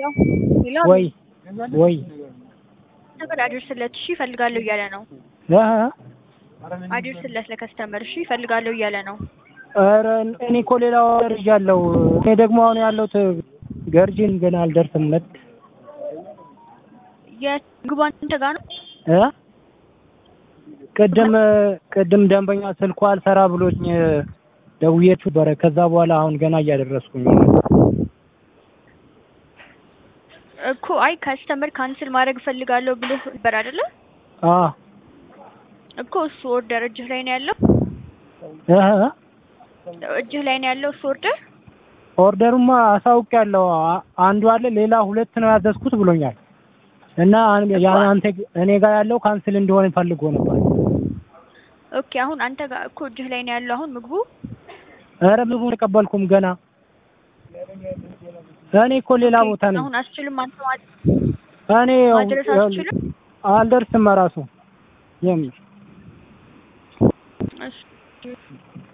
ሄሎ ወይ ወይ ነገር አድርስለት እሺ እፈልጋለሁ እያለ ነው። እ አድርስለት ለከስተመር እሺ እፈልጋለሁ እያለ ነው። ኧረ እኔ እኮ ሌላ ወር ይዣለሁ። እኔ ደግሞ አሁን ያለሁት ገርጂን ገና አልደርስም። መጥ የምግቡ አንተ ጋር ነው? እ ቅድም ቅድም ደንበኛ ስልኩ አልሰራ ብሎኝ ደውዬት ነበረ። ከዛ በኋላ አሁን ገና እያደረስኩኝ ነው። እኮ አይ ከስተመር ካንስል ማድረግ እፈልጋለሁ ብለህ ነበር አይደለ? አ እኮ እሱ ኦርደር እጅህ ላይ ነው ያለው? እ እጅህ ላይ ነው ያለው እሱ ኦርደር? ኦርደሩማ አሳውቄያለሁ። አ- አንዱ አለ ሌላ ሁለት ነው ያዘዝኩት ብሎኛል። እና አን- ያ አንተ እኔ ጋር ያለው ካንስል እንዲሆን ፈልጎ ነበር። ኦኬ አሁን አንተ ጋር እኮ እጅህ ላይ ነው ያለው አሁን ምግቡ? ኧረ ምግቡን ተቀበልኩም ገና። እኔ እኮ ሌላ ኦኬ፣ ቦታ ነኝ። አሁን አስችልም አንተ ማለት እኔ ማድረስ አትችልም? አልደርስም ራሱ የምር እሺ